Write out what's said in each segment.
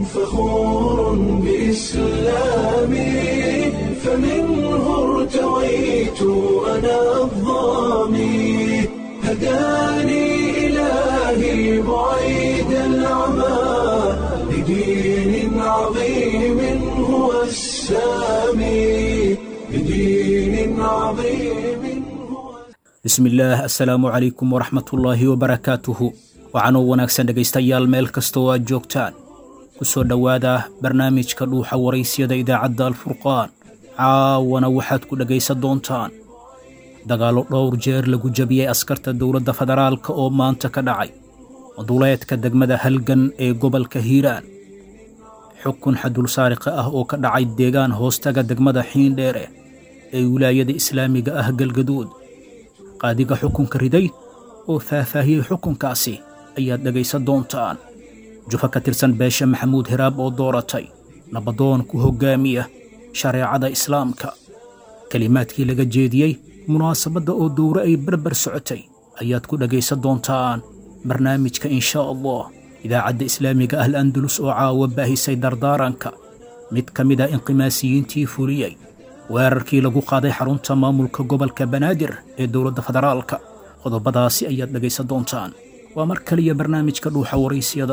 فخور بإسلامي فمنه ارتويت أنا الضامي هداني إلهي بعيد العمى لدين عظيم هو السامي لدين عظيم هو bismillaah assalaamu calaykum waraxmatullaahi wabarakaatuhu waxaanoo wanaagsan dhegaystayaal meel kasta oo aad joogtaan ku soo dhowaada barnaamijka dhuuxa waraysyada idaacadda alfurqaan caawana waxaad ku dhegaysan doontaan dagaallo dhowr jeer lagu jabiyey askarta dowladda federaalka oo maanta ka dhacay duleedka degmada halgan ee gobolka hiiraan xukun xadul saariqa ah oo ka dhacay deegaan hoostaga degmada xiindheere ee wilaayada islaamiga ah galgaduud qaadiga xukunka riday oo faahfaahiyey xukunkaasi ayaad dhegaysan doontaan jufa ka tirsan beesha maxamuud hiraab oo dooratay nabadoon ku hoggaamiya shareecada islaamka kelimaadkii laga jeediyey munaasabadda oo dowre ay barbar socotay ayaad ku dhegaysan doontaan barnaamijka inshaa allah idaacadda islaamiga ah al andalus oo caawa baahisay dardaaranka mid ka mid a inqimaasiyiintii fuliyey weerarkii lagu qaaday xarunta maamulka gobolka banaadir ee dowladda federaalka qodobadaasi ayaad dhegaysan doontaan waa mar kaliya barnaamijka dhuuxa waraysyada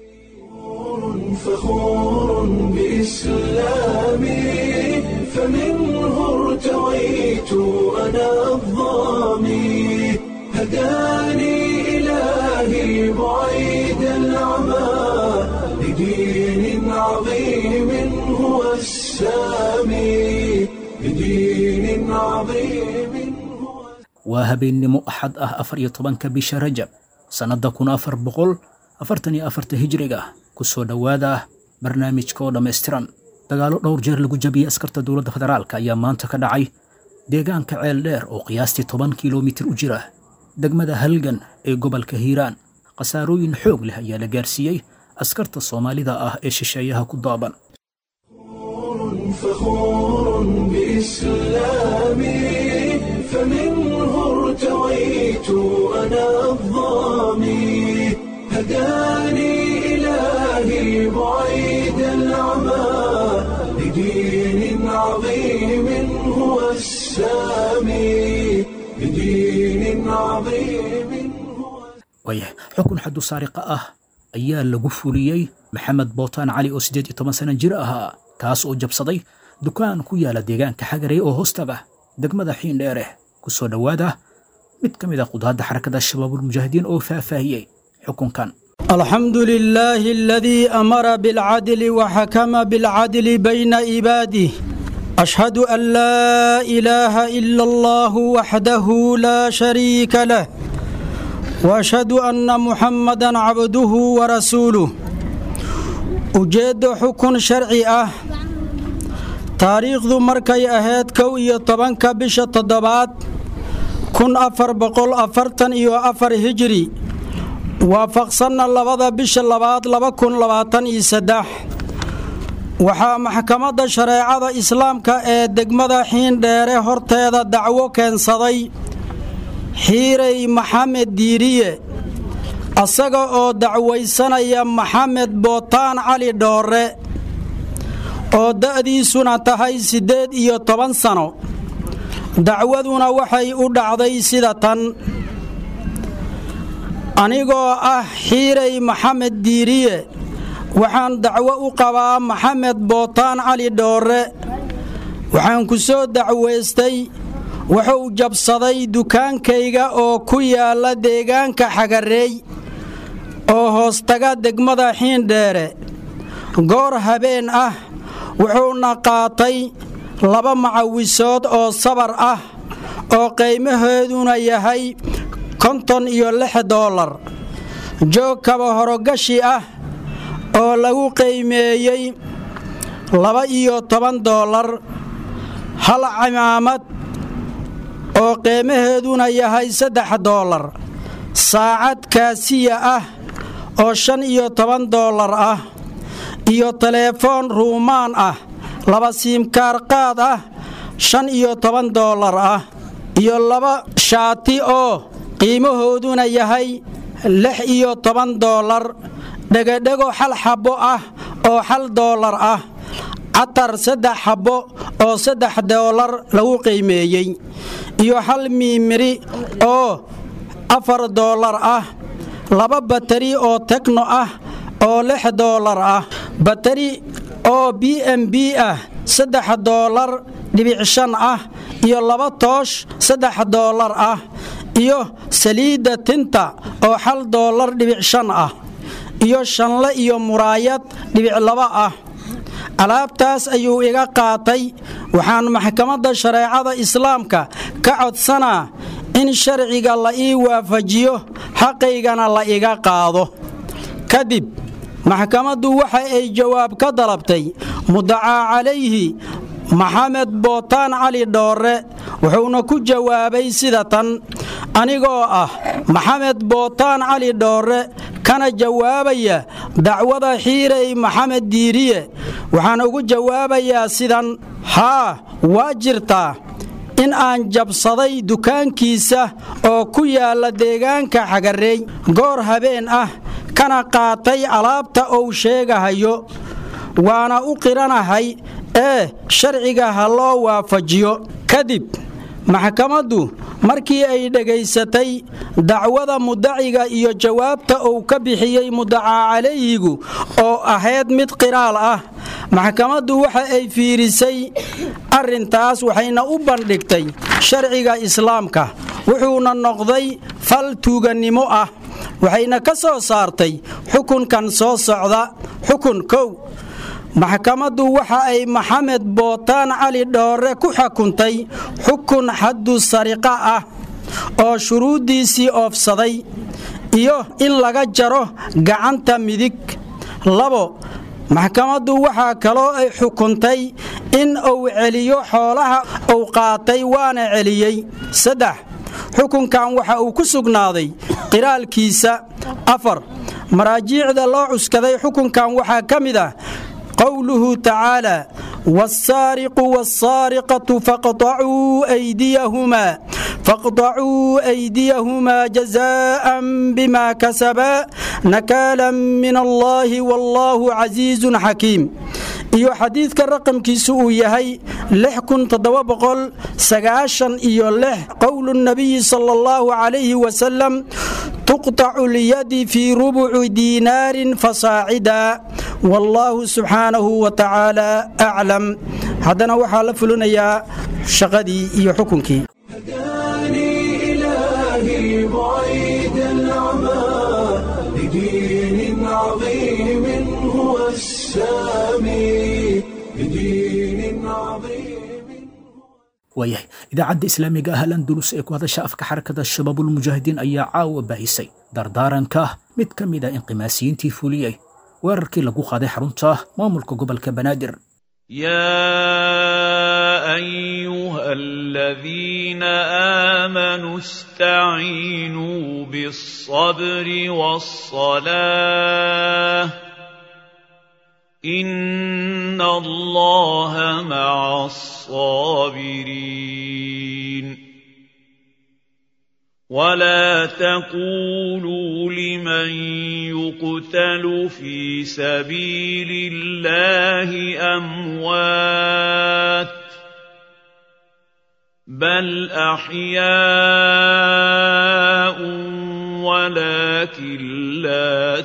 فخور بإسلامي فمنه ارتويت أنا الضامي هداني إلهي بعيد العمى لدين عظيم هو السامي لدين عظيم هو waa habeennimo axad ah afar iyo tobanka bisha rajab sannadda kun afar boqol afartan iyo afarta hijriga ku soo dhowaada barnaamijka oo dhammaystiran dagaallo dhowr jeer lagu jabiyey askarta dowladda federaalka ayaa maanta ka dhacay deegaanka ceel dheer oo qiyaastii toban kilomitir u jira degmada halgan ee gobolka hiiraan khasaarooyin xoog leh ayaa la gaarsiiyey askarta soomaalida ah ee shisheeyaha ku daaban فخور بإسلامي فمنه ارتويت أنا الضامي هداني إلهي بعيد العمى لدين عظيم هو السامي لدين عظيم هو waaya xukun xaddu saariqa ah ayaa lagu fuliyey maxamed bootaan cali oo siddeed iyo toban sana jir ahaa kaas oo jabsaday dukaan ku yaala deegaanka xagarey oo hoostaga degmada xiindheere ku soo dhowaada mid ka mid a qudaadda xarakada shabaabulmujaahidiin oo faahfaahiyey xukunkan الحمد لله الذي أمر بالعدل وحكم بالعدل بين عباده أشهد أن لا إله إلا الله وحده لا شريك له وأشهد أن محمدا عبده ورسوله ujeeddo xukun sharci ah taariikhdu markay ahayd kow iyo tobanka bisha toddobaad kun afar boqol afartan iyo afar hijri waafaqsanna labada bisha labaad laba kun labaatan iyo saddex waxaa maxkamadda shareecada islaamka ee degmada xiindheere horteeda dacwo keensaday xiirey maxamed diiriye asaga oo dacwaysanaya maxamed bootaan cali dhoore oo da'diisuna tahay siddeed iyo toban sano dacwaduna waxay u dhacday sida tan anigoo ah xiirey maxamed diiriye waxaan dacwo u qabaa maxamed bootaan cali dhoore waxaan ku soo dacwaystay wuxuu jabsaday dukaankayga oo ku yaalla deegaanka xagareey oo hoostaga degmada xiindheere goor habeen ah wuxuuna qaatay laba macawisood oo sabar ah oo qiimahooduna yahay konton iyo lix doolar joog kaba horogashi ah oo lagu qiimeeyey laba iyo toban doolar hal cimaamad oo qiimaheeduna yahay saddex doolar saacad kaasiya ah oo shan iyo toban doolar ah iyo teleefoon ruumaan ah laba siimkaar qaad ah shan iyo toban doolar ah iyo laba shaati oo qiimahooduna yahay lix iyo toban doolar dhegodhego xal xabbo ah oo hal doolar ah catar saddex xabbo oo saddex doolar lagu qiimeeyey iyo hal miimiri oo afar doolar ah laba batari oo tekno ah oo lix doolar ah batari oo b m b ah saddex doolar dhibic shan ah iyo laba toosh saddex doolar ah iyo saliidda tinta oo hal doolar dhibic shan ah iyo shanle iyo muraayad dhibic laba ah alaabtaas ayuu iga qaatay waxaan maxkamadda shareecada islaamka ka codsanaa in sharciga la ii waafajiyo xaqaygana la iga qaado kadib maxkamaddu waxa ay jawaab ka dalabtay mudacaa calayhi maxamed bootaan cali dhoorre wuxuuna ku jawaabay sida tan anigoo ah maxamed bootaan cali dhoorre kana jawaabaya dacwada xiirey maxamed diiriye waxaan ugu jawaabayaa sidan haa waa jirtaa in aan jabsaday dukaankiisa oo ku yaalla deegaanka xagareey goor habeen ah kana qaatay alaabta uu sheegahayo waana u qiranahay ee sharciga ha loo waafajiyo kadib maxkamaddu markii ay dhegaysatay dacwada mudaciga iyo jawaabta uu ka bixiyey mudacaa calayhigu oo ahayd mid qiraal ah maxkamaddu waxa ay fiirisay arrintaas waxayna u bandhigtay sharciga islaamka wuxuuna noqday fal tuugannimo ah waxayna ka soo saartay xukunkan soo socda xukun kow maxkamaddu waxa ay maxamed bootaan cali dhoorre ku xukuntay xukun xaddu sariqa ah oo shuruuddiisii oofsaday iyo in laga jaro gacanta midig labo maxkamaddu waxaa kaloo ay xukuntay in uu celiyo xoolaha uu qaatay waana celiyey saddex xukunkan waxa uu ku sugnaaday qiraalkiisa afar maraajiicda loo cuskaday xukunkan waxaa ka mid ah qowluhu tacaalى wالsaariqu wالsaariqaةu faqطacuu أydiyahumaa faqطacuu أydiyahumaa jaزاءa bima kasabaa nakaala min allahi wاllahu casiizu xakiim iyo xadiidka raqamkiisu uu yahay iyo qowlu الnabiyi salى اllahu عalayhi wasalam tuqطacu lyadi fii rubuci diinaarin fasaacida wallaahu subxaanahu wa tacaala aclam haddana waxaa la fulinayaa shaqadii iyo xukunkii هداني إلهي بعيد العمى لدين عظيم هو السامي لدين عظيم waayahay idaacadda islaamiga ah alandulus ee ku hadasha afka xarakada shabaabulmujaahidiin ayaa caawa baahisay dardaaranka mid ka mid a inqimaasiyiintii fuliyey weerarkii lagu qaaday xarunta maamulka gobolka banaadir يا ايها الذين امنوا استعينوا بالصبر والصلاه ان الله مع الصابرين ولا تقولوا لمن يقتل في سبيل الله اموات بل احياء ولكن لا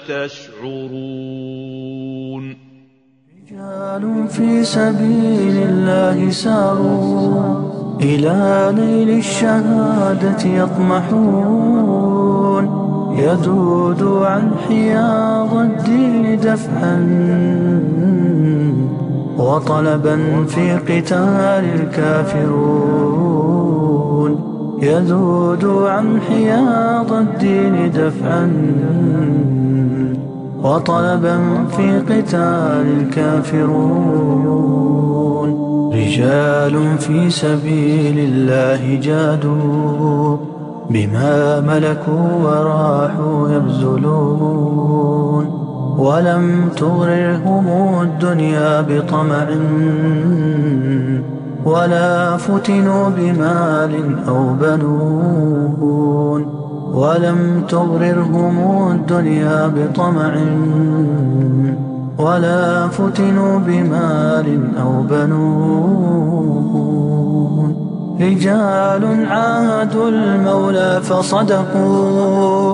تشعرون رجال في سبيل الله ساروا إلى نيل الشهادة يطمحون يذود عن حياض الدين دفعا وطلبا في قتال الكافرون يذود عن حياض الدين دفعا وطلبا في قتال الكافرون رجال في سبيل الله جادوا بما ملكوا وراحوا يبذلون ولم تغررهم الدنيا بطمع ولا فتنوا بمال أو بنون ولم تغررهم الدنيا بطمع ولا فتنوا بمال أو بنون رجال عاهدوا المولى فصدقوا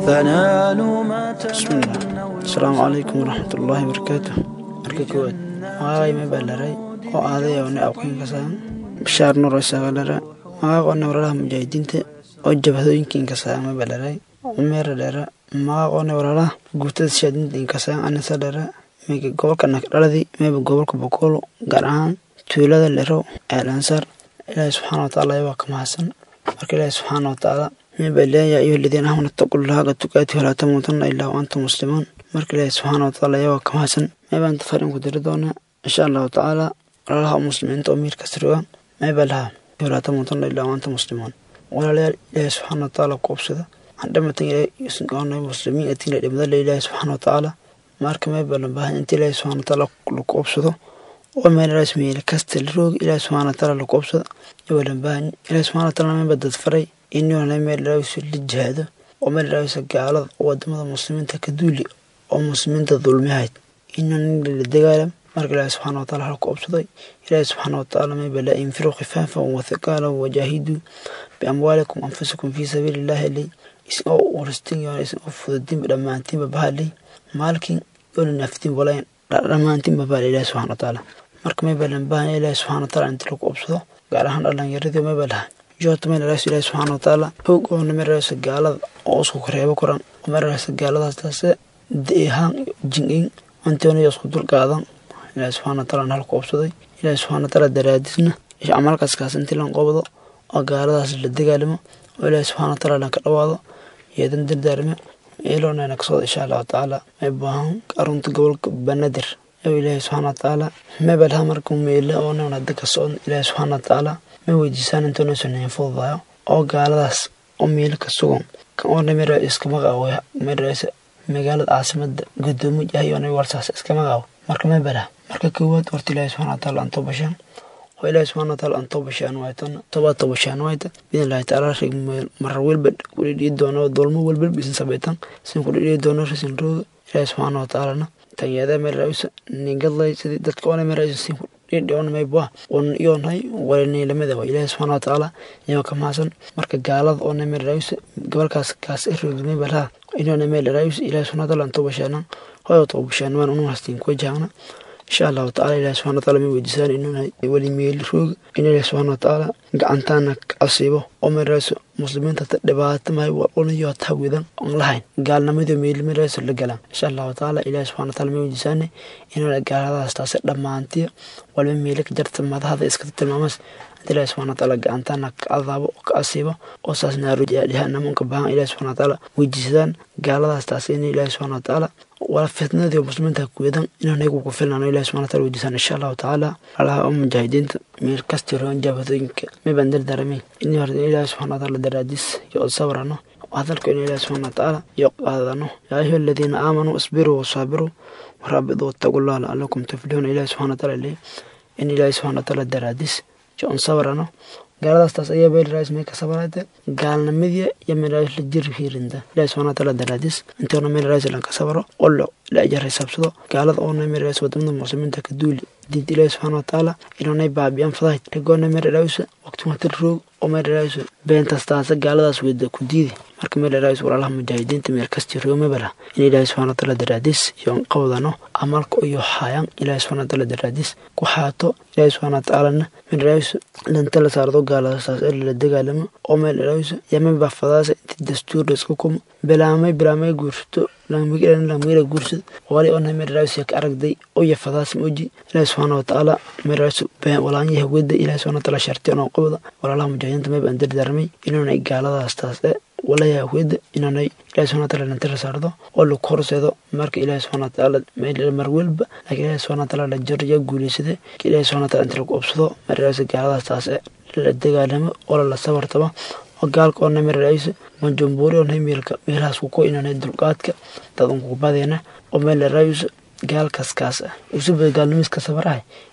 فنالوا ما بسم الله السلام عليكم ورحمة الله وبركاته marka koowaad magacay ma ballaray oo aaday oo ne awqin kasaan bishaar nur isagalara magaaq oo newralaha mujaahidiinta oo jabhadooyinka inkasaan ma ballaray umeera dheera magaaq oo newralaha guutada shaadinta inkasaan anisa dheera mega gobolka nakdhaladii meeba gobolka bokoolo gaar ahaan tuulada lero eelansaar ilaahi subxaana watacaala waa ka mahadsan marka ilaahi subxaana watacaala meeba leeya ayuha aladiina aamanu ittaqullaha haqqa tuqaati walaa tamuutunna ilaa wa antum muslimuun marka ilaahi subxaana watacaala waa ka mahadsan meebaan tafarin ku diri doonaa insha allahu tacaala walaalaha muslimiinta oo miirka sirwa meeba laha walaa tamuutunna ilaa wa antum muslimuun walaalayaal ilaahi subxaana watacaala ku obsada aan dhamatan ilaahi muslimiin atiina dhimada le ilaahi subxaana watacaala marka meeba la baahan inta ilaahi subxaana watacaala laku obsado oo meel rasmiyeela kasta la roogi ilaahi subxaana watacaala laku obsado iyo la baahan ilaahi subxaana watacaala meeba dad faray inuu meel raawisa la jihaado oo meel raawisa gaalada oo wadamada muslimiinta ka duuli oo muslimiinta dulmihayd inuu la dagaalam marka ilaahi subxaana wataala halku obsaday ilaahi subxaana watacaala mayba laa infiruu khifaafan wathiqaalan wajaahiduu biamwaalikum anfusikum fii sabiili illaahi ley isagoo uristin yoona isagoo fududinba dhammaantiinba bahaley maalkin yoona naftin walayn dhammaantiinba bahale ilaahi subxana watacaala marka mayba lan baahanya ilaahi subxana wataala inta lagu obsado gaar ahaan dhalinyaradii mayba laha joota meel raas ilaahi subxaana watacaala hoog oo meel raasa gaalada oo isku kareebo koran oo meel raasa gaaladaas taase deehaan jin-in antooniyo isku dulqaadan ilaahi subxaana wataala halku obsaday ilaahi subxaana wataala daraadisna camalkaskaas intii lan qobdo oo gaaladaas la dagaalamo oo ilaahi subxaana wataala lanka dhawaado yeedan dardaarme eeloonayna kasooda insha allahu tacaala may baahan arunta gobolka banadir oo ilaahi subxaana watacaala mebalaha markuu meele oo nan hadda ka socon ilaahi subxaana watacaala ma weydiisaan intoonaysan nahin fududayo oo gaaladaas oo meelo ka sugan kan oo namira iskama qaabo maraysa magaalada caasimada gudoomo yahay oo warsaas iskama qaabo marka mebalaha marka koowaad horta ilaahi subxana wataala aan toobashaan oo ilaahi subxana wataala aan toobashaan waaytan toba toobashaan waayta bidin ilaahi tacaala rig marar welba kudhidhii doono dolmo welba bisin sabaytan sin kudhidhii doono risin rooga ilaahi subxaana watacaalana tanyeeda merausa ningadlay sidii dadka ona merausa sin kudhidhi on mayboa on iyonhay waliniilamada waa ilaahi subxaana watacaala iyoo ka mahadsan marka gaalada oo namerausa gobolkaas kaas roogimay balaha inoo namerausa ilaahi subxana wataala aan toobashaanan hoyo toobashaan waan unu hastiin kuwajaagna insha allahu tacala ilahi subxana wataala ma weydiisaan inuuna weli meel roog in ilahi subxana watacaala gacantaana asiibo oo meerayso muslimiinta ta dhibaato mahay walayo taa wedan on lahayn gaalnimadu meel meerayso la galaan insha allahu tacaala ilahi subxana wataala ma weydiisaane inuuna gaaladaas taasi dhammaantiya walba meele ka jarta madahada iskata tilmaamas inta ilahi subxana wataala gacantaana ka adaabo oo ka asiibo oo saas naarujaadhihaanamunka baahan ilahi subxana wataala weydiisadaan gaaladaas taasi in ilahi subxana wataala wala fitnadii muslimiinta kuwedan inaan iyagu ku filnano ilahi subxana wataala weydiisaan insha allahu tacaala alaha oo mujaahidiinta meel kasti roon jaabadooyinka mibaan dardaaramayn in hore ilahi subxana wataala daraadiis iyo od sabrano hadalku in ilahi subxana watacaala iyo qaadano yaa ayuha aladiina aamanuu isbiruu wasaabiruu warabiduu wattaqullaha lacalakum tuflixuuna ilahi subxana wataala leeyahy in ilahi subxana wataala daraadiis iyo on sabrano gaaladaas taas ayaa beelraas mee ka sabarayte gaalnimadii iyo meelraas la jir hiirinta ilahi subxana wataala daraadiis intoona meelraas lan ka sabaro oo la ajar xisaabsado gaalada oona meelraas wadamada muslimiinta ka duuli diinta ilaahi subxana watacaala iloonay baabiyaan fadahay rigoona meelraas waqti wata roog oo meelraas beentas taasa gaaladaas weda ku diidi marka meelraas walaalaha mujaahidiinta meel kasti roomabala in ilaahi subxana wataala daraadiis iyo qawdano amalka iyo haayaan ilaahi subxana wataala daraadiis ku xaato ilaahi subxana watacaalana meelraas danta la saardo gaaladaas ee la dagaalamo oo meelraas yamaba fadaasa inti dastuur laisku kumo bilaamay bilaamay guursato lamira guursad wali ona meelraas ka aragday oya fadaas moji ilaahi subxaana watacaala meelraas walaanyaha weda ilaahi subxana wataala sharti onoo qabda walaalaha mujaahidiinta mayba aan dardaarmay inuunay gaaladaas taas ee walayaha weda inaanay ilahi subxana wataala lantira saardo oo lagu horseedo marka ilaahi subxana watacaala mar welba laakiin ilaahi subxana wataala la jarya guuleysade ilaahi subxana wataala inta lagu obsado meelraas gaaladaas taas ee la dagaalamo oo lala sabartamo oo gaalka oo namiraysa manjumbuuri oo meelka meelahaas ku inanay dulqaadka dad unku badeena oo meel la raayusa gaalkaas kaas ah usubada gaalnimiska sabarahay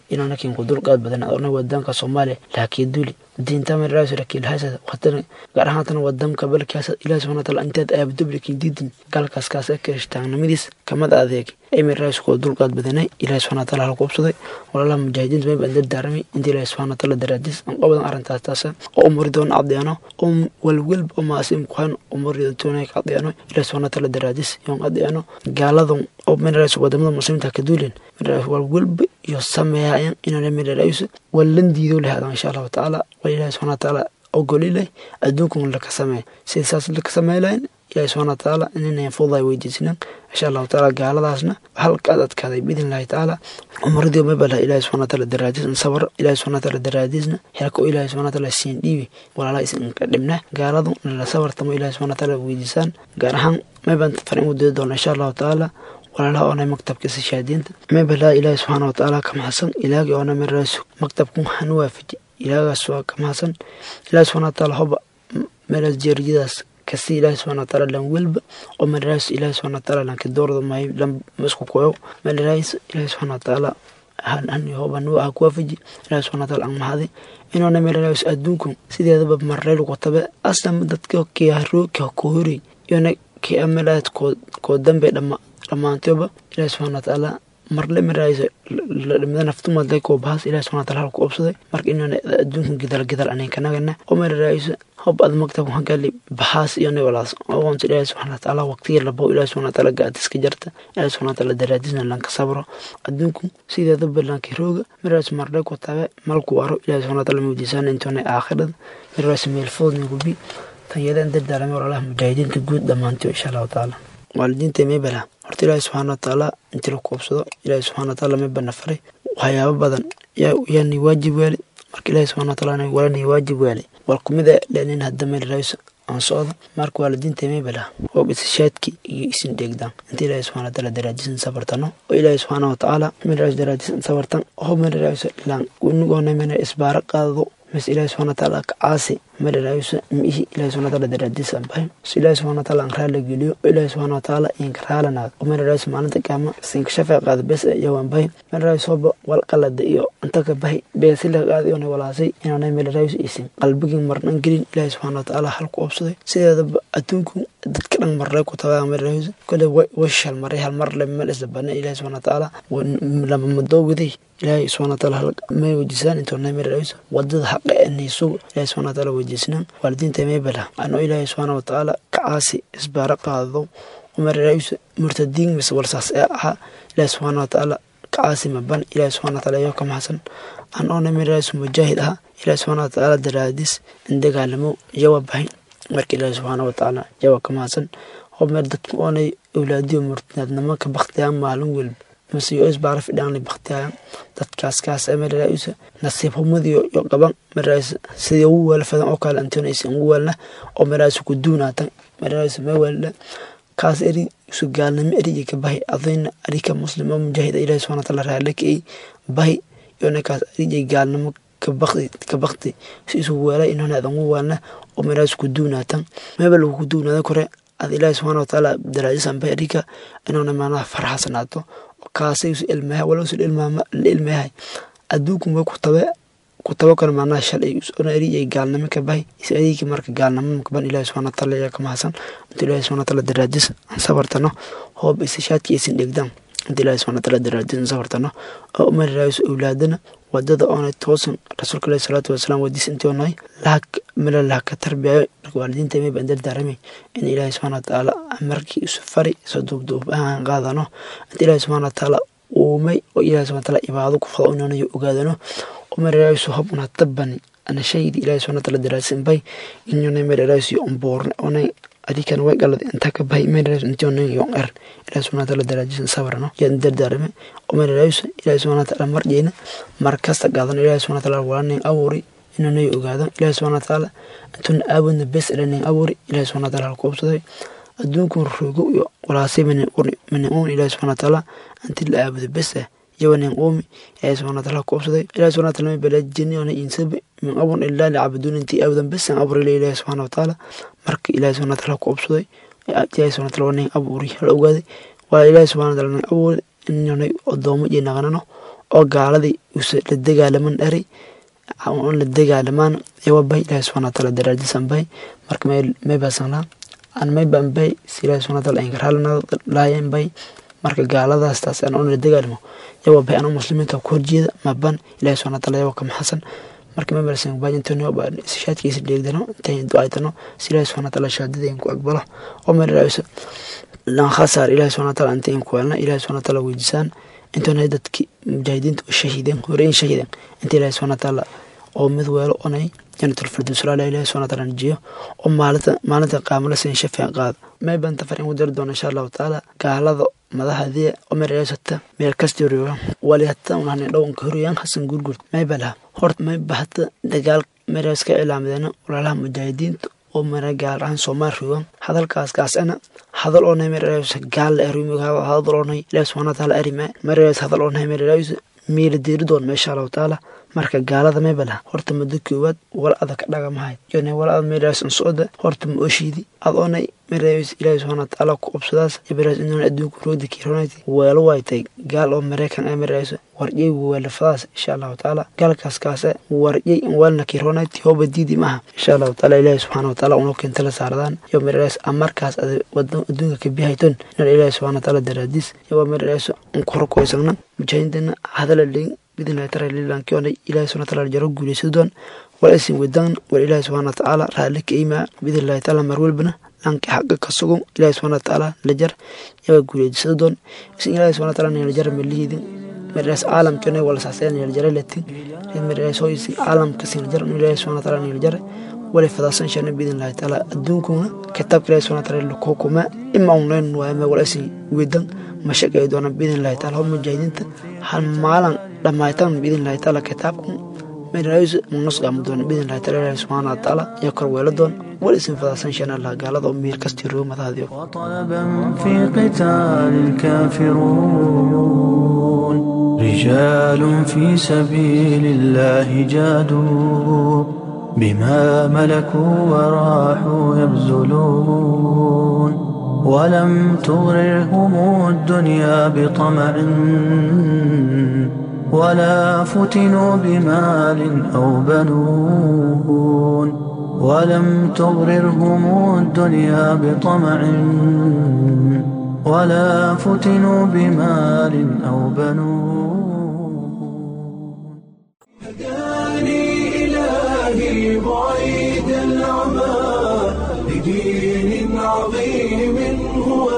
inaana kiin ku dulqaad badan adona wadanka soomaaliya laakiin duli diinta maraasu lakiin haasad waqtana gaar ahaantana wadanka balkaas ilaahi subhana wataala intaad aabdo lakiin diidin galkaas kaas ee kirishtaannimadiis kamad adeeg ay maraasu koo dulqaad badanay ilaahi subhana wataala halku ubsaday walaalaha mujaahidiinta may baan dardaaramay inta ilaahi subhana wataala daraadiis aan qabadan arrintaas taasa oo umari doona caddeeno oo walwalba oo maasim kuhan umari doona ka caddeeno ilaahi subhana wataala daraadiis yoon caddeeno gaaladan oo maraasu wadamada muslimiinta ka duulin maraasu walwalba iyo sameeyaan inaan maraasu walan diido lahaadaan insha allahu tacaala ilahi subxana watacaala ogoli leh adduunkun laka sameey sida saas laka samey lahayn ilahi subxana watacaala inaynan fuday weydiisinan insha allahu tacaala gaaladaasna halkaad adkaaday biidn illahi tacaala umaradii mabala ilahi subxana wataala daraadiis in sabr ilahi subxana wataala daraadiisna helka oo ilahi subxana wataala siin dhiibi walaalaha isinka dhibna gaaladu nala sabartamo ilahi subxana wataala weydiisaan gaar ahaan maybaan farin u diri doona insha allahu tacaala walaalaha oonay maktabkiisa shahaadiinta mabala ilaahi subxaana watacaala ka maxsan ilaagi oona maraasu maktabkun hanu waafaji ilaagaas waa ka mahadsan ilaahi subxana wataala hoba meelaas jeeriyadaas kasi ilaahi subxana wataala lan welba oo meelaas ilaahi subxana wataala lanka doorda mahay lan masku koyo meelaas ilaahi subxana wataala han hoba nu ah ku waafaji ilaahi subxana wataala aan mahadi inoona meelaas adduunku sideedaba marreyl ku tabe aslan dadka kiyaharooka ku horey iyona kiamelaad koo dambe dhama dhammaantoba ilaahi subxana wataala marle maraayo lamida naftumadle koo bahas ilahi subxana wataala halku obsaday marka inaan adduunkan gidal gidal anan kanagana oo mararaayo hob ad maktab hagali bahas iyo walaas oonta ilaahi subxana wataala waqtiga labo ilahi subxana wataala gaadiska jarta ilahi subxana wataala daraadisna lanka sabro adduunku sideedaba lanka rooga maraas marle ku tabe malku waro ilahi subxana wataala mawdiisaan intoona aakhirada maraas meel foodna gubi tanyadaan dardaaramay walaalaha mujaahidiinta guud dhammaantiyo insha allahu tacaala waalidiinta meybala horta ilaahi subxaana watacaala intii la koobsado ilaahi subxana wataala meybana faray waxyaabo badan yaani waajib waali marka ilaahi subxana wataala walani waajib waali wal kumida lenin hadda meel raayso aan socdo marka waalidiinta meybala oo isashaadki iyo isin dheegdaan inta ilaahi subxana wataala daraajisan sabartano oo ilaahi subxaana watacaala meel raayso daraajisan sabartan oo meel raayso ilaan unigoona meel isbaara qaadado بس إلهي سبحانه وتعالى كعاسي مر لا يوسف مئه إلهي سبحانه وتعالى درجة سبعين بس إلهي سبحانه وتعالى أنكر لجليو إلهي سبحانه وتعالى إنكر لنا ومر لا يوسف معناته كما سينك شفع قاد بس يوم بين مر لا يوسف والقلد إيو أنت كبهي بس إلا قاد يوني ولا سي إنه نعمل مر لا يوسف إسم قلبك مرنا نقلين إلهي سبحانه وتعالى حلق أبصدي سيدا أتونكم dadkan marre ku tabaa marreyso kole washal marre hal mar le meel isdabana ilaahi subxana watacaala lama madoowaday ilaahi subxana wataala may wejisaan intoona marreyso wadada haqa enay sugo ilaahi subxana wataala wejisnaan waalidiinta meybala ano ilaahi subxaana watacaala kacaasi isbaara qaado marreyso murtadiin mise walsaas ee ahaa ilaahi subxaana watacaala kacaasi maban ilaahi subxana wataala yoo ka maxsan an oona marreyso mujaahid ahaa ilaahi subxana watacaala daraadis in dagaalamo yawa bahayn marka ilaahi subxaana watacaala jawa ka mahadsan oo meer dadku oonay awlaadiyo murtinaadnimo ka baktiyaan maalin welba mase yo isbaara fidhaanay baktiyaan dadkaas kaas meraaisa nasiib humadiyo yo qaban meraas sidii ugu weela fadan oo kale antonaysa ugu weelna oo meraas ku duunaatan meraas ma weelna kaas eri isu gaalnimo eriga ka bahi adayna arika muslim oo mujaahida ilaahi subxana wataala raale ka ey bahi yona kaas erigay gaalnimo ka bakti si isugu weela inona adan ugu weelna oo meraas ku duunaatan meba lagu ku duunaada kore ad ilaahi subxaana watacaala daraajisan ba erika inona maanaha farxasanaato kaasay isu ilmaha wala isu la ilmahay adduunku way ku tabe ku tabo kale maanaha shalay ona eri ay gaalnimo ka bahay is erigi marka gaalnimo makaban ilaahi subxana wataala ayaa ka mahadsan inta ilaahi subxana wataala daraajis aan sabartano hoob isashaadki aysan dhegdaan inta ilaahi subxana wataala daraajis aan sabartano oo umariraayso awlaadana wadada oona toosan rasuulka alahi salaatu wasalaam wadiis intoonahay lahak mala lahaka tarbiyayo marka waalidiinta may baan dardaaramay in ilaahi subxana watacaala markii isu fari soo duubduub ahaan qaadano inta ilaahi subxana watacaala uumay oo ilaahi subxana wataala ibaado ku fado inoonayo ogaadano oo mareraayisu hob una tabani ana shaydi ilaahi subxana wataala daraasin bay inyoonay mareraayisu umboorne oonay adikan way galad inta ka bahay meelrays intii yon er ilahi subhana wataala daraajisan sabrano yaan dardaarame oo meelrays ilahi subhana wataala marjeyna mar kasta qaadan ilahi subhana wataala walaanayn abuuri inanay ogaadan ilahi subhana wataala intuna aabudna bes ilanayn abuuri ilahi subhana wataala halku obsaday adduunkun rogo iyo walaasay min uun ilahi subhana wataala inti la aabudo bes ah yawanin uumi ilahi subhana wataala halku obsaday ilahi subhana wataala ma balaajini ona insabi min abun ilaa licabuduun intii aabudan besan abuurile ilahi subhana wataala marka ilahi subhana wataala ku obsaday ilahi subhana wataala wanin abuuri hala ogaaday waa ilahi subhana wataala nin abuuri inanay odoomo iyo naqanano oo gaaladii usa la dagaalaman dhari on la dagaalamaan ewa bay ilaahi subxana wataala daraadisan bay marka may basanlaa aan may ban bay si ilaahi subxana wataala inkarhalna laayan bay marka gaaladaas taas aan on la dagaalamo yawa bay anu muslimiinta ku horjeeda maban ilaahi subxana wataala yawa kama xasan marka may balsan baajintano shaadkiisa dheegdano intayn ducaytano si ilaahi subxana wataala shaadadayn ku aqbalo oo may raayso lan khasaar ilaahi subxana wataala intayn ku helna ilaahi subxana wataala weydiisaan intoona dadki mujaahidiinta u shahiideen horeyn shahiideen inta ilaahi subxana wataala oo mid weelo onay janatul firdaws laala ilaahi subxana wataala najiyo oo maalinta maalinta qaamala sin shafeen qaada may banta far in u dari doona insha allahu tacaala gaalada madaxdii oo mereysata meel kasta rooga wali hata unahne dhawanka horiyaan hasan gurgurt may balaha horta may bahata dagaal mereys ka cilaamadeen walaalaha mujaahidiinta oo mara gaar ahaan soomaal roogan hadalkaas kaasana hadal oonay mereys gaal la erimi hadal oonay ilaahi subxana wataala arima mereys hadal oonay mereys miila deeri doon meesha allahu tacaala marka gaalada may balaha horta muddo koowaad wal ada ka dhagamahayd yone wal ad mereys socda horta ma oshiidi ad oonay mereys ilaahi subxana wataala ku obsadaas mereys inuu adduunka roogda kironayt weelo waytay gaal oo mareykan ay mereyso warjay weelafadaas insha allahu tacaala gaalkaas kaase warjay in weelna kironayt hooba diidi maaha insha allahu tacaala ilaahi subxana wataala unoo keenta la saaradaan yo mereys amarkaas ad adduunka ka bihayton inan ilaahi subxana wataala daraadiis yo mereys unkurokoysagna mujaahidiintana hadala leyn bidnillahi taala lilankiona ilahi subxana wataala jaro guulaysa doon wal isin wedan wal ilaahi subxana watacaala raalli ka imaa bidnillahi taala mar walbana dhanka xaqa ka sugan ilahi subxana watacaala lajar yaga guuleysada doon isin ilahi subxana wataala nilajara malihidin merees caalamkana wala saasaya niljara latin merees hoysi caalamka siniljar ilahi subxana wataala niljara wala fadaasan shana bidnillahi taala adduunkuna kitaabka ilahi subxana wataala lakukuma ima unayn waayama wala isin wedan mashaqay doona bidnillahi taala hor mujaahidiinta hal maalan dhammaytan bidnillahi taala kitaabku merees munus gaama doona bidnillahi taala ilahi subxaana wataala iyo kor weela doon wal isin fadaasan shana allah gaalada oo meel kastii roogo madaxdiyo وطلبا في قتال الكافرون رجال في سبيل الله جادوا بما ملكوا وراحوا يبذلون ولم تغررهم الدنيا بطمع ولا فتنوا بمال أو بنون ولم تغررهم الدنيا بطمع ولا فتنوا بمال أو بنون هداني إلهي بعيد العمى لدين عظيم هو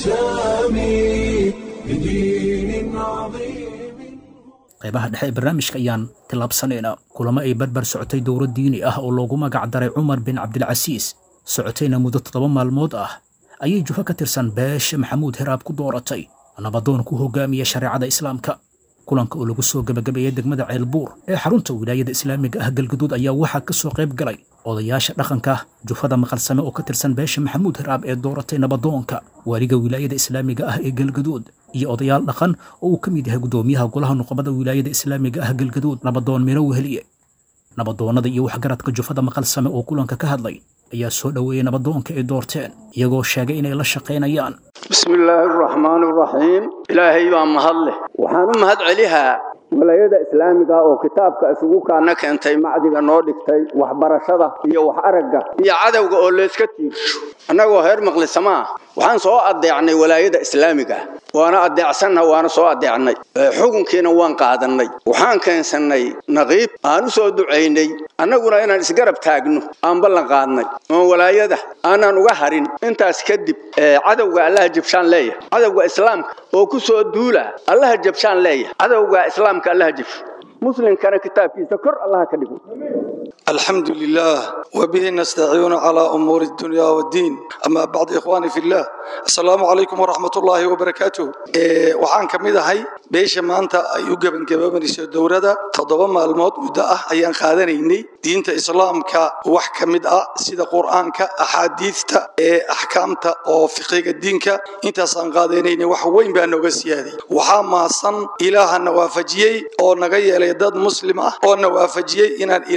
السامي لدين عظيم qaybaha dhexe ee barnaamijka ayaan tillaabsanaynaa kulamo ay barbar socotay dowlad diini ah oo loogu magac daray cumar bin cabdilcasiis socotayna muddo toddoba maalmood ah ayay juho ka tirsan beesha maxamuud heraab ku dooratay nabadoon ku hogaamiya shareecada islaamka kulanka oo lagu soo gebagabeeyey degmada ceelbuur ee xarunta wilaayada islaamiga ah galgaduud ayaa waxaa ka soo qayb galay odayaasha dhaqanka jufada maqalsame oo ka tirsan beesha maxamuud heraab ee dooratay nabadoonka waaliga wilaayada islaamiga ah ee galgaduud iyo odayaal dhaqan oo uu ka mid yahay guddoomiyaha golaha nuqabada wilaayada islaamiga ah galgaduud nabadoon miro weheliye nabadoonnada iyo waxgaradka jufada maqalsame oo kulanka ka hadlay ayaa soo dhoweeyey nabadoonka ay doorteen iyagoo sheegay inay la shaqaynayaan bismi illaahi araxmaani araxiim ilaahay baa mahad leh waxaan u mahad celihaa wilaayada islaamiga oo kitaabka isugu kaana keentay macdiga noo dhigtay waxbarashada iyo wax aragga iyo cadowga oo layska tiirsho annagoo heer maqlisama ah waxaan soo addeecnay walaayada islaamiga waana addeecsanna waana soo addeecnay xukunkiina waan qaadannay waxaan keensannay naqiib aan u soo ducaynay annaguna inaan isgarab taagno aan ballan qaadnay oon walaayada aanaan uga harin intaas kadib cadowga allaha jabshaan leeyahay cadowga islaamka oo ku soo duula allaha jabshaan leeyahay cadowga islaamka allaha jabsho muslimkana kitaabkiisa kor allaha ka dhigo الحمد لله وبه نستعين على أمور الدنيا والدين أما بعد إخواني في الله السلام عليكم ورحمة الله وبركاته إيه وحان كميدا هاي بيش ما أنت أيوغا بن كبابن يسير دورة تضبا مالموت مدى أيان خادنيني دين إسلام كا وح كميدا سيدا قرآن كا أحاديث تا إيه أحكام تا أو فقه الدين كا انت سان قادنيني وحوين بأنه قسيادي وحان ما صن إله النوافجيي أو نغيي ليداد مسلمة أو نوافجيي إن الإلهي كتاب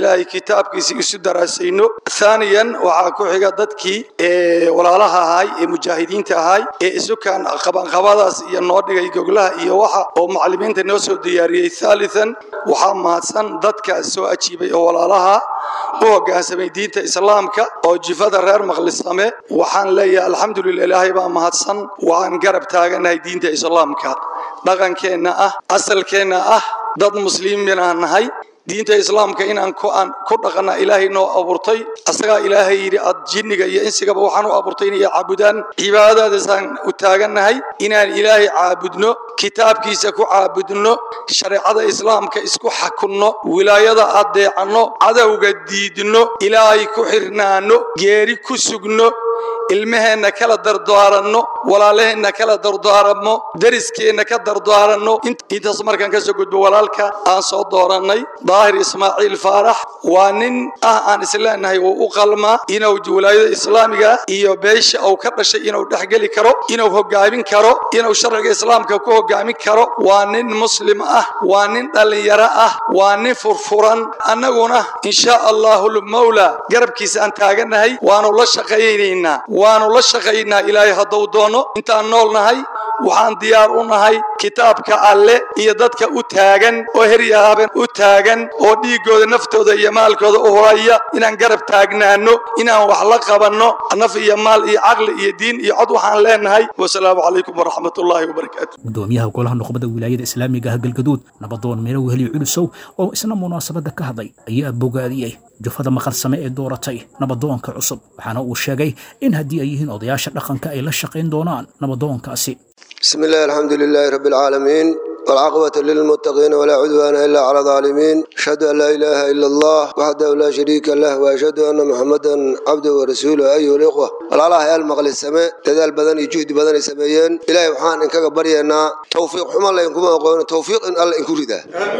kitaabkiisii isu daraasayno thaaniyan waxaa ku xiga dadkii ee walaalaha ahay ee mujaahidiinta ahay ee isukaan qabanqabadaas iyo noo dhigay goglaha iyo waxa oo macallimiinta noo soo diyaariyey thaalithan waxaa mahadsan dadkaas soo ajiibay oo walaalaha u hoggaansamay diinta islaamka oo jifada reer maqlisame waxaan leeyahay alxamdulillah ilaahay baa mahadsan waan garab taaganahay diinta islaamka dhaqankeenna ah asalkeenna ah dad muslimiin aan nahay diinta islaamka inaan ku aan ku dhaqana ilaahay noo abuurtay asagaa ilaahay yidhi ad jinniga iyo insigaba waxaan u abuurtay inay caabudaan cibaadadaasaan u taagannahay inaan ilaahay caabudno kitaabkiisa ku caabudno shareecada islaamka isku xakunno wilaayada adeecanno cadowga diidno ilaahay ku xirnaano geeri ku sugno ilmaheenna kala dardaaranno walaalaheenna kala dardaaranno deriskeenna ka dardaaranno intaas markaan ka soo gudbo walaalka aan soo doorannay daahir ismaaciil faarax waa nin ah aan isleenahay uu u qalmaa inuu wilaayada islaamiga iyo beesha uu ka dhashay inuu dhexgeli karo inuu hogaamin karo inuu sharciga islaamka ku hogaamin karo waa nin muslim ah waa nin dhallinyaro ah waa nin furfuran annaguna insha allahu lmawla garabkiisa aan taaganahay waanu la shaqaynaynaa waanu la shaqaynaa ilaahay hadduu doono intaan nool nahay waxaan diyaar u nahay kitaabka alle iyo dadka u taagan oo heryahaaben u taagan oo dhiiggooda naftooda iyo maalkooda u horaya inaan garab taagnaano inaan wax la qabanno naf iyo maal iyo caqli iyo diin iyo cod waxaan leenahay wasalaamu calaykum waraxmat ullaahi wabarakaatu gudoomiyaha golaha nuqbada wilaayada islaamiga ah galgaduud nabadoon meelo weheliyo culusow oo isna munaasabadda ka hadlay ayaa bogaadiyey jufada maqalsame ee dooratay nabadoonka cusub waxaana uu sheegay in haddii ay yihiin odayaasha dhaqanka ay la shaqayn doonaan nabadoonkaasi بسم الله الحمد لله رب العالمين والعاقبة للمتقين ولا عدوان إلا على الظالمين أشهد أن لا إله إلا الله وحده لا شريك له وأشهد أن محمدا عبده ورسوله أيها الإخوة والله يا المغل السماء تدال بدن جهد بدن سميين إلهي وحان إنك برينا توفيق حمى الله إنكم أقول توفيق إن الله إنكم رده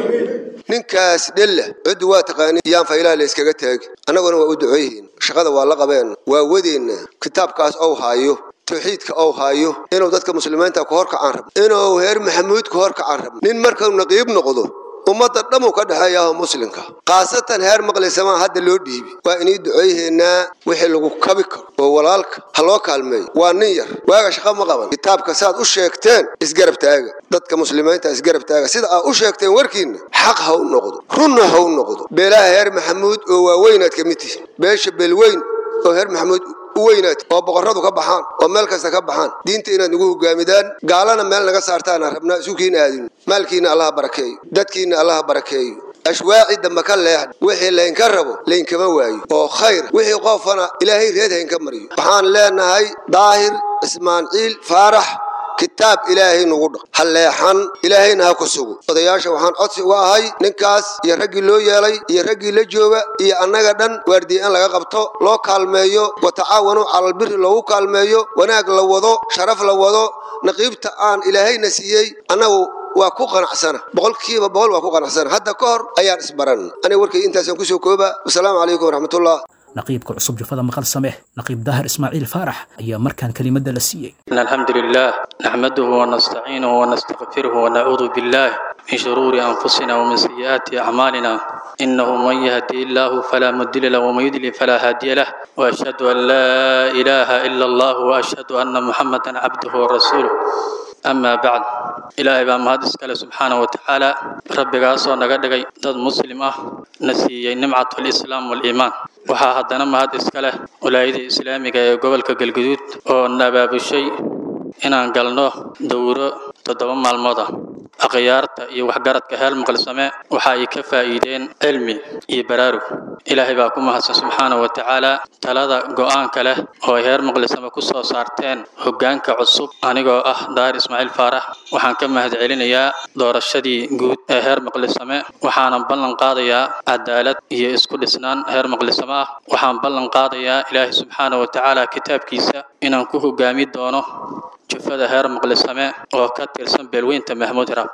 ninkaas dhella cid waa taqaani yaan faylaa la iskaga taag annaguna waa u duceeyihiin shaqada waa la qabeen waa wadeenna kitaabkaas ou haayo tawxiidka ou haayo inuu dadka muslimiinta ku horkacaan rabo inuu heer maxamuud ku horkacaan rabo nin markuu naqiib noqdo ummadda dhammu ka dhexeeyaho muslimka khaasatan heer maqlisamaa hadda loo dhiibi waa inay duceeyaheennaa wixii lagu kabi karo oo walaalka ha loo kaalmeeyo waa nin yar waaga shaqa ma qaban kitaabka saad u sheegteen isgarab taaga dadka muslimiinta isgarab taaga sida aad u sheegteen warkiinna xaq ha u noqdo runna ha u noqdo beelaha heer maxamuud oo waaweynaad ka mid tihiin beesha beelweyn oo heer maxamuud u weynaad oo boqorradu ka baxaan oo meel kasta ka baxaan diinta inaad nagu hogaamidaan gaalana meel naga saartaana rabnaa isukiina aadin maalkiina allaha barakeeyo dadkiina allaha barakeeyo ashwaaci dambe ka leexd wixii laynka rabo laynkama waayo oo khayr wixii qofana ilaahay reed haynka mariyo waxaan leenahay daahir ismaaciil faarax kitaab ilaahay nugu dhaq ha leexan ilaahayna ha ku sugo odayaasha waxaan codsi uga ahay ninkaas iyo raggii loo yeelay iyo raggii la jooga iyo annaga dhan waardiye in laga qabto loo kaalmeeyo wa tacaawanuu calalbiri loogu kaalmeeyo wanaag la wado sharaf la wado naqiibta aan ilaahayna siiyey annagu waa ku qanacsana boqolkiiba boqol waa ku qanacsana hadda ka hor ayaan isbaran aniga warkay intaasaan kusoo kooba wasalaamu calaykum waraxmatullah naqiibka cusub jufada maqal sameh naqiib daahir ismaaciil faarax ayaa markaan kelimadda la siiyey إن الحمد لله نحمده ونستعينه ونستغفره ونعوذ بالله من شرور أنفسنا ومن سيئات أعمالنا إنه من يهدي الله فلا مضل له ومن يضلل فلا هادي له وأشهد أن لا إله إلا الله وأشهد أن محمدا عبده ورسوله أما بعد إلهي بaa mahad iskale subxaanaه watacaala rabbigaasoo naga dhigay dad muslim ah na siiyey nimcat alislaam waliimaan waxaa haddana mahad iska leh walaayada islaamiga ee gobolka galguduud oo nabaabushay inaan galno dowro toddoba maalmood ah akhyaarta iyo waxgaradka heer maqalsame waxa ay ka faa'iideen cilmi iyo baraarug ilaahay baa ku mahadsan subxaanahu wa tacaala talada go'aanka leh oo ay heer maqlisame ku soo saarteen hoggaanka cusub anigoo ah daahir ismaaciil faarax waxaan ka mahad celinayaa doorashadii guud ee heer maqlisame waxaanan ballan qaadayaa cadaalad iyo isku dhisnaan heer maqlisame ah waxaan ballan qaadayaa ilaahay subxaanahu wa tacaala kitaabkiisa inaan ku hoggaami doono jufada heer maqlisame oo ka tirsan beelweynta mahmuud rab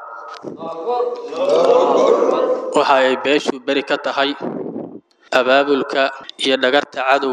waxa ay beeshu beri ka tahay abaabulka iyo dhagarta cadowga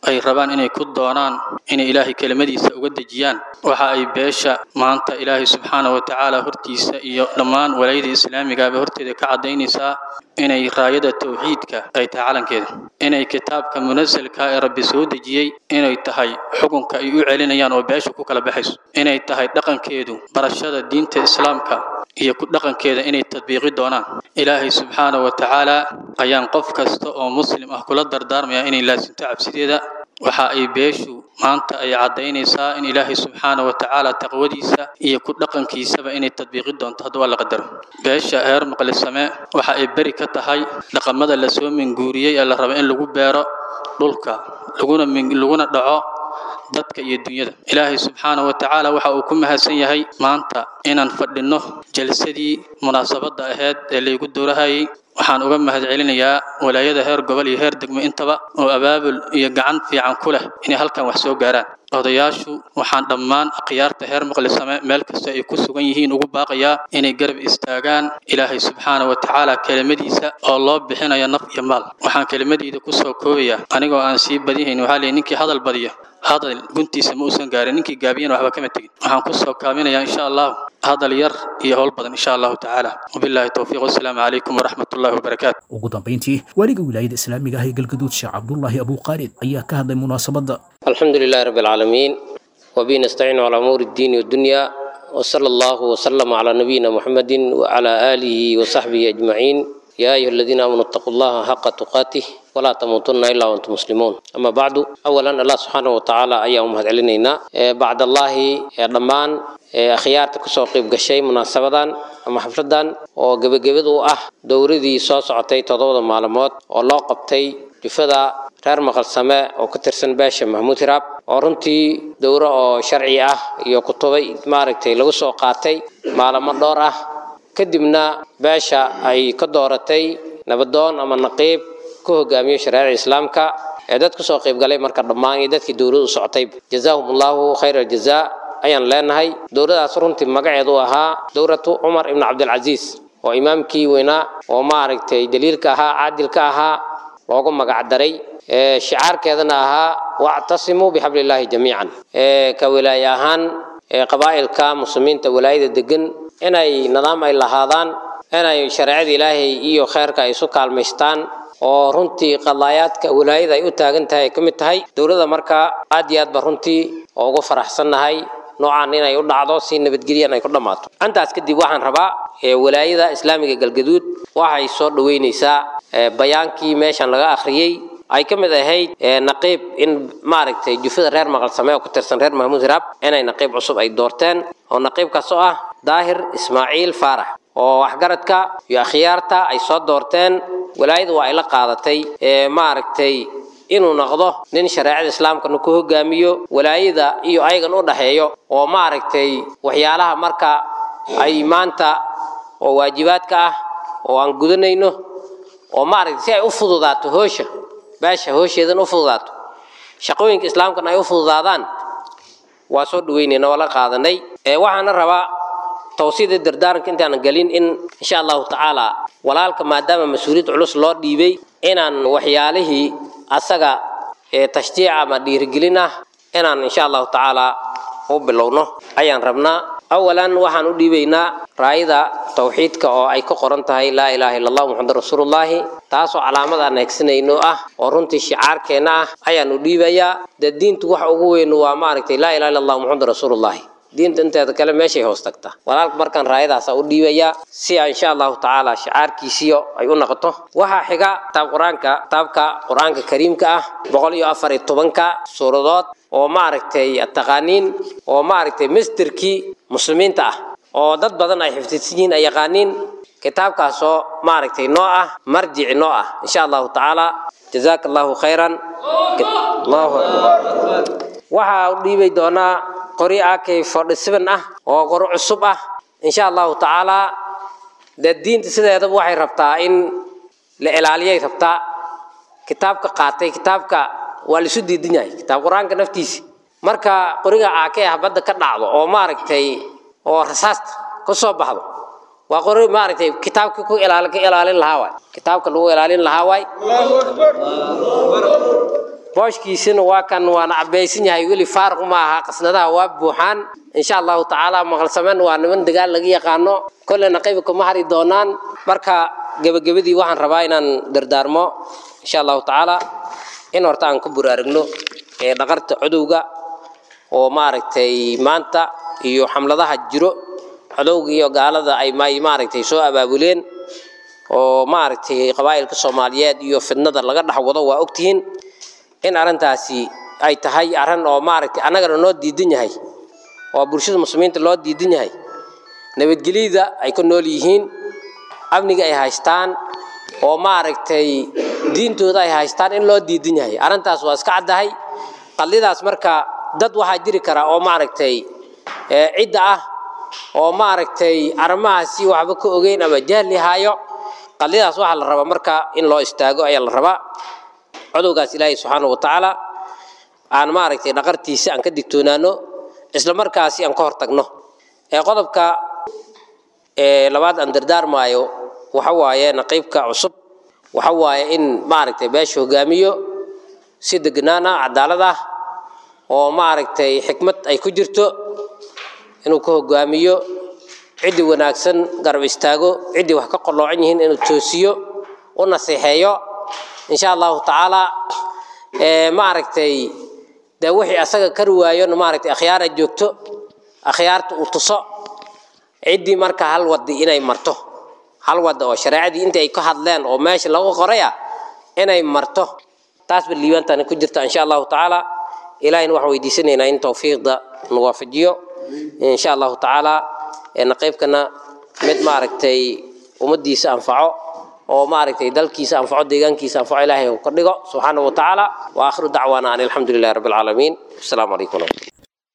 ay rabaan inay ku doonaan inay ilaahay kelimadiisa uga dejiyaan waxa ay beesha maanta ilaahay subxaana wa tacaala hortiisa iyo dhammaan walaayada islaamigaaba horteeda ka caddaynaysaa inay raayada tawxiidka ay tahay calankeeda inay kitaabka munasalka ee rabbi soo dejiyey inay tahay xukunka ay u celinayaan oo beesha ku kala baxayso inay tahay dhaqankeedu barashada diinta islaamka iyo ku dhaqankeeda inay tadbiiqi doonaan ilaahay subxaana wa tacaala ayaan qof kasta oo muslim ah kula dardaarmaya inay laasimto cabsideeda waxa ay beeshu maanta ay caddaynaysaa in ilaahay subxaana wa tacaala taqwadiisa iyo ku dhaqankiisaba inay tadbiiqi doonto hadduu alla qadaro beesha heer maqlisame waxa ay beri ka tahay dhaqamada lasoo minguuriyey ee la rabo in lagu beero dhulka laguna laguna dhaco dadka iyo dunyada ilaahay subxaana wa tacaala waxa uu ku mahadsan yahay maanta inaan fadhinno jalsadii munaasabadda ahayd ee laygu doorahayay waxaan uga mahadcelinayaa walaayada heer gobol iyo heer degmo intaba oo abaabul iyo gacan fiican ku leh inay halkan wax soo gaaraan odayaashu waxaan dhammaan akhyaarta heer maqlisame meel kasta ay ku sugan yihiin ugu baaqayaa inay garab istaagaan ilaahay subxaana wa tacaala kelimadiisa oo loo bixinayo naf iyo maal waxaan kelimadeyda ku soo koobayaa anigoo aan sii badihayn waxaa leeyahy ninkii hadal badiya hadal guntiisa ma uusan gaarin ninkii gaabiyana waxba kama tegin waxaan ku soo kaaminayaa insha allahu hadal yar iyo howl badan insha allahu tacaala wabilaahi towfiiq wasalaamu calaykum waraxmat ullahi wabarakaatu ugu dambayntii waaliga wilaayada islaamiga ah ee galgaduud sheekh cabdullaahi abuuqaalid ayaa ka hadlay munaasabadda الحمد لله رب العالمين وبه نستعين على أمور الدين والدنيا وصلى الله وسلم على نبينا محمد وعلى آله وصحبه أجمعين يا أيها الذين آمنوا اتقوا الله حق تقاته ولا تموتن إلا وأنتم مسلمون أما بعد أولا الله سبحانه وتعالى أيام هذا علينا بعد الله رمان akhyaarta kusoo qayb gashay munaasabadan ama xafladan oo gebagabadu ah dowradii soo socotay toddobada maalmood oo loo qabtay jufada reer maqalsame oo ka tirsan beesha mahmuud hiraab oo runtii dowro oo sharci ah iyo kutubay maaragtay lagu soo qaatay maalamo dhowr ah kadibna beesha ay ka dooratay nabadoon ama naqiib ku hogaamiyo shareecada islaamka ee dad kusoo qayb galay marka dhammaan iyo dadkii dowladu socotay jazaahum allahu khayra aljazaa ayaan leenahay dowladaas runtii magaceedu ahaa dowlatu cumar ibn cabdilcasiis oo imaamkii weynaa oo maaragtay daliilka ahaa caadilka ahaa loogu magacdaray shicaarkeedana ahaa wactasimuu bixablillaahi jamiican ka wilaaye ahaan qabaa'ilka muslimiinta walaayada degan inay nidaam ay lahaadaan inay shareecada ilaahay iyo kheerka ay isu kaalmaystaan oo runtii qadaayaadka walaayada ay u taagan tahay ay ka mid tahay dowladda markaa aad iyo aad ba runtii oo ugu faraxsannahay noocaan inay u dhacdo si nabadgelyan ay ku dhammaato intaas kadib waxaan rabaa walaayada islaamiga galgaduud waxay soo dhoweynaysaa bayaankii meeshan laga akhriyey ay ka mid ahayd naqiib in maaragtay jufada reer maqalsame oo ku tirsan reer mahmuud hiraab inay naqiib cusub ay doorteen oo naqiibkaas oo ah daahir ismaaciil faarax oo waxgaradka iyo akhyaarta ay soo doorteen walaayadu waa ay la qaadatay maaragtay inuu noqdo nin shareecada islaamkana ku hogaamiyo walaayada iyo ayagan u dhaxeeyo oo maaragtay waxyaalaha marka ay maanta oo waajibaadka ah oo aan gudanayno oo maaragtay si ay u fududaato hoosha beesha hoosheedan u fududaato shaqooyinka islaamkana ay u fududaadaan waa soo dhaweynayna waa la qaadanay waxaana rabaa tawsiida dardaaranka intaanan gelin in insha allahu tacaala walaalka maadaama mas-uuliyad culus loo dhiibay inaan waxyaalihii asaga tashjiic ama dhiirigelin ah inaan insha allahu tacaala u bilowno ayaan rabnaa awalan waxaan u dhiibaynaa raayada tawxiidka oo ay ka qoran tahay laa ilaaha illa allah muxamad rasuulullaahi taasoo calaamad aan neegsanayno ah oo runtii shicaarkeenna ah ayaan u dhiibayaa dee diintu waxa ugu weyn waa maaragtay laa ilaha illa allah muxamad rasuulullaahi diinta inteeda kale meeshay hoos tagtaa walaalka markaan raayadaasa u dhiibayaa si insha allahu tacaala shicaarkiisiyo ay u noqoto waxaa xiga kitaab qur-aanka kitaabka qur-aanka kariimka ah boqol iyo afar iyo tobanka suuradood oo maaragtay taqaaniin oo maaragtay masderkii muslimiinta ah oo dad badan ay xifdidsan yihiin ay yaqaaniin kitaabkaasoo maaragtay noo ah marjici noo ah insha allahu tacaala jazaaka allahu khayran allahu akbar waxaa u dhiibay doonaa qori ak forty seven ah oo qori cusub ah insha allahu tacaala dee diinta sideedaba waxay rabtaa in la ilaaliyay rabtaa kitaabka qaatay kitaabka waa laisu diidan yahay kitaab qur-aanka naftiisa marka qoriga aakee ah badda ka dhacdo oo maaragtay oo rasaasta ka soo baxdo waa qori maaragtay kitaabka ku ilaali ka ilaalin lahaa waay kitaabka lagu ilaalin lahaa waay booshkiisina waa kan waana cabaysan yahay weli faaruq ma aha qasnadaha waa buuxaan insha allahu tacaala maqalsameen waa niman dagaal laga yaqaano kolleyna qayb kuma hari doonaan marka gebagabadii waxaan rabaa inaan dardaarmo insha allahu tacaala in horta aan ku buraarigno ee dhaqarta cudowga oo maaragtay maanta iyo xamladaha jiro codowga iyo gaalada ay may maaragtay soo abaabuleen oo maaragtay qabaa'ilka soomaaliyeed iyo fidnada laga dhex wado waa ogtihiin in arrintaasi ay tahay arrin oo maaragtay annagana noo diidan yahay oo bulshada muslimiinta loo diidan yahay nabadgelyada ay ku nool yihiin amniga ay haystaan oo maaragtay diintooda ay haystaan in loo diidan yahay arrintaas waa iska caddahay qallidaas marka dad waxaa jiri kara oo maaragtay cidda ah oo maaragtay arrimahaasi waxba ka ogeyn ama jahli haayo qallidaas waxaa la rabaa marka in loo istaago ayaa la rabaa codowgaas ilaahay subxaanahu wa tacaala aan maaragtay dhaqartiisa aan ka digtoonaano isla markaasi aan ka hortagno ee qodobka labaad aan dardaarmaayo waxa waaye naqiibka cusub waxa waaye in maaragtay beesha hogaamiyo si degnaan ah cadaalad ah oo maaragtay xikmad ay ku jirto inuu ka hogaamiyo ciddii wanaagsan garab istaago ciddii wax ka qalloocan yihiin inuu toosiyo u naseexeeyo insha allahu tacaala maaragtay dee wixii asaga kari waayo maaragtay akhyaara joogto akhyaarta uu tuso ciddii marka hal wadi inay marto hal wada oo shareecadii intii ay ka hadleen oo meesha lagu qoraya inay marto taas ba liibaantani ku jirta insha allahu tacaala ilahayna waxaan weydiisanaynaa in tawfiiqda nawaafajiyo insha allahu tacaala naqiibkana mid maaragtay ummadiisa anfaco oo maaragtay dalkiisa anfaco deegaankiisa anfaco ilaahay uu ka dhigo subxaanahu wa tacaala wa aakhiru dacwaana an alxamdu lilahi rabbi alcaalamiin asalaamu calaykum waraxmat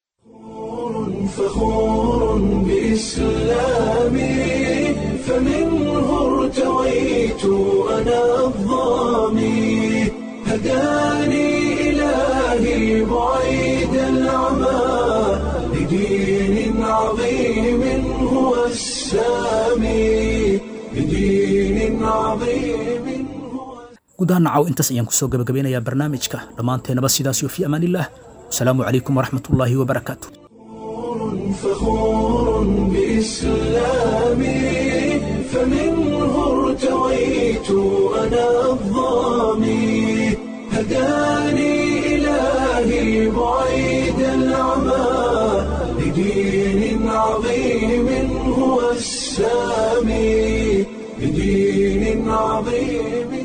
فخور بإسلامي فمنه ارتويت أنا الظامي هداني إلهي بعيد العمى لدين عظيم هو السامي لدين عظيم gudaha nacaw intaas ayaan kusoo gabagabeynayaa barnaamijka dhammaanteennaba sidaas iyo fii amaanillaah wasalaamu calaykum waraxmatullaahi wabarakaatu فخور بإسلامي فمنه ارتويت أنا الظامي هداني إلهي بعيد العمى لدين عظيم هو السامي لدين عظيم